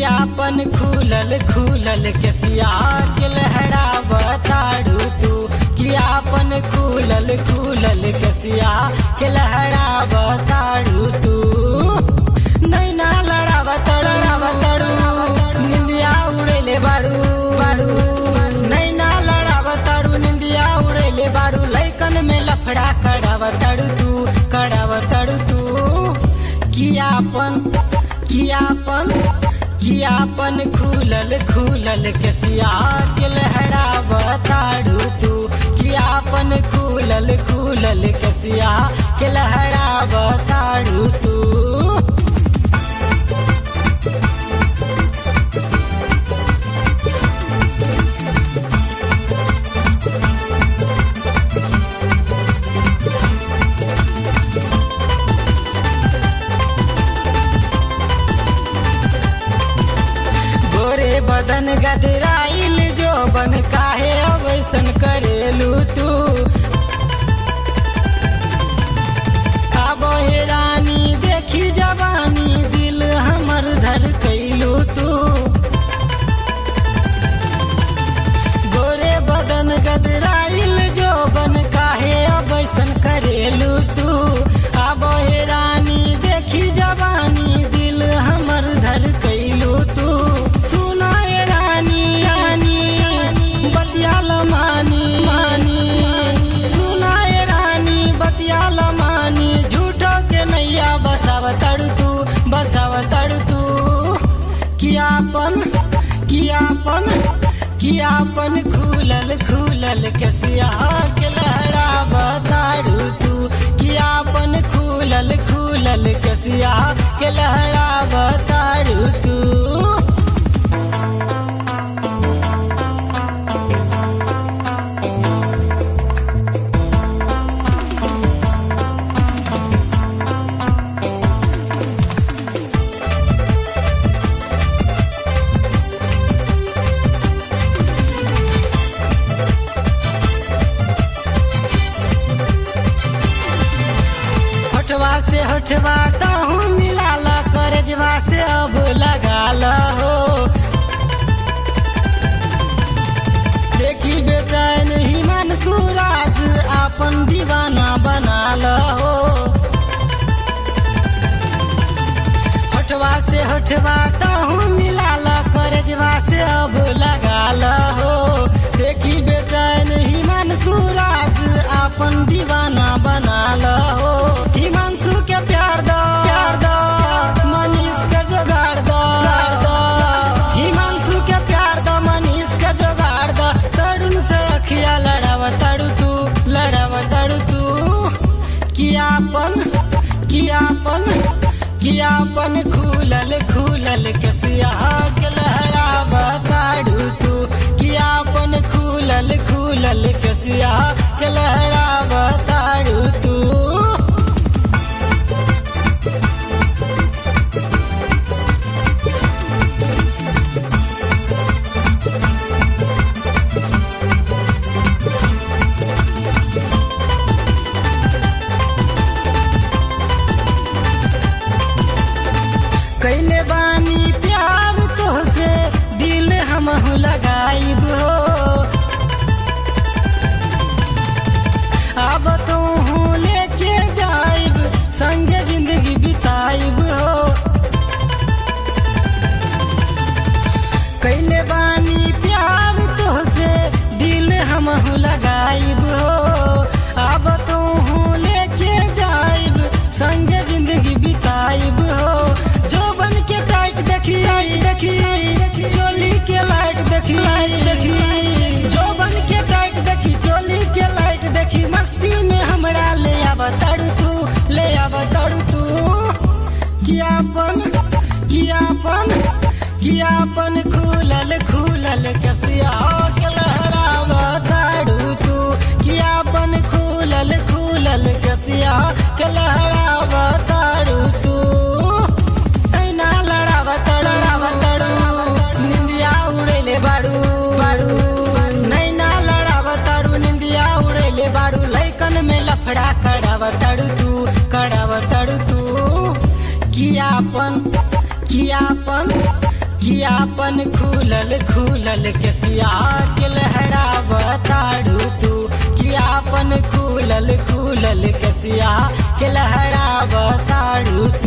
कियापन खुलल खुलल केसिया के लहरा बताड़ू तू कियापन खुलल खुलल केसिया के लहरा बताड़ू तू नैना लड़ावत लड़ावतड़ू निंदिया उड़ेले बाड़ू बाड़ू नैना लड़ावतड़ू निंदिया उड़ेले बाड़ू लैकन में लफड़ा करावतड़ू तू करावतड़ू तू कियापन कियापन कियापन खुलल खुलल केसिया के लहरा बताड़ू तू कियापन खुलल खुलल केसिया के लहरा बताड़ू तू गोरे बदन गदराइल जो बन काहे अवैसन करेलू तू आबो हे रानी देखी जवानी दिल हमर धर कैलू तू गोरे बदन गदराइल जो बन काहे अवैसन करेलू तू आबो हे रानी देखी जवानी दिल हमर धर कैलू तू सुना ए रानी रानी बतियाल मानी मानी सुना ए रानी बतियाल मानी झूठो के नैया बसाव तड़ तू बसाव तड़ तू कियापन कियापन कियापन खुलल खुलल केसिया के लहरा बताड़ू तू कियापन खुलल खुलल केसिया के लहरा बताड़ू तू होठवा से होठवा ताहू मिलाल करजवा से अब लगाल हो देखी बेचैन हिमन सूरज आपन दीवाना बनाल हो होठवा से होठवा ताहू मिलाल करजवा से अब लगाल हो देखी बेचैन हिमन सूरज आपन दीवाना बनाल हो हिमांशु के प्यार दो प्यार दो मनीष के जोगाड़ दो हिमांशु के प्यार दो मनीष के जोगाड़ दो तरुण से अखिया लड़ाव तड़ू तू लड़ाव तड़ू तू कियापन कियापन कियापन खुलल खुलल केसिया के लहरा बताड़ू तू कियापन खुलल खुलल केसिया के लहरा बताड़ू तू कैले बानी प्यार तोहसे दिल हमहू लगाइब हो अब तू लेके जाइब संगे जिंदगी बिताइब हो कैले बानी प्यार तोहसे दिल हमहू लगाइब हो अब तू लेके जाइब संगे जिंदगी बिताइब हो जो बन के टाइट देखी देखी चोली के लाइट देखी देखी जो बन के टाइट देखी चोली के लाइट देखी मस्ती में हमरा ले आव तड़ू तू ले आव तड़ू तू कियापन कियापन कियापन खुलल खुलल कसिया के लहराव ताड़ू तू कियापन खुलल खुलल कसिया के लहराव ताड़ू तू ऐना लड़ाव तड़ाव तड़ू निंदिया उड़ेले बाड़ू बाड़ू नैना लड़ाव तड़ू निंदिया उड़ेले बाड़ू लैकन में लफड़ा कराव तड़ू तू कराव तड़ू तू कियापन कियापन कि आपन खुलल खुलल केसिया के लहरा बताड़ू तू कि आपन खुलल खुलल केसिया के लहरा बताड़ू